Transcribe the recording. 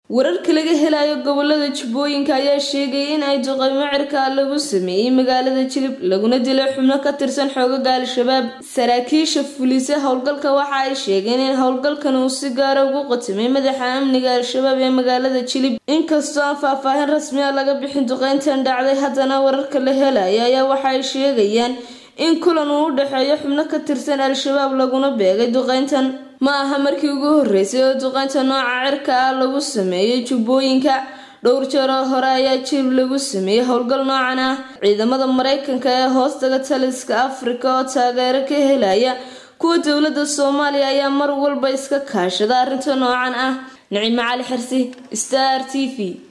wararka laga helayo gobolada jubbooyinka ayaa sheegaya in ay duqeymo cirkaa lagu sameeyey magaalada jilib laguna dilay xubno ka tirsan xoogaga al-shabaab saraakiisha fulisa howlgalka waxa ay sheegeen in howlgalkan uu si gaara ugu qatimay madaxa amniga al-shabaab ee magaalada jilib inkastoo aan faahfaahin rasmi a laga bixin duqeyntan dhacday haddana wararka la helaya ayaa waxa ay sheegayaan in kulan uu u dhexeeyo xubno ka tirsan al-shabaab laguna beegay duqeyntan ma aha markii ugu horeysay oo duqeynta nooca cirka ah lagu sameeyey jubbooyinka dhowr jeer oo hore ayaa jilib lagu sameeyey howlgal noocan ah ciidamada mareykanka ee hoostaga taliska afrika oo taageero ka helaya kuwa dowladda soomaaliya ayaa mar walba iska kaashada arrinta noocan ah nicimo cali xirsi star t v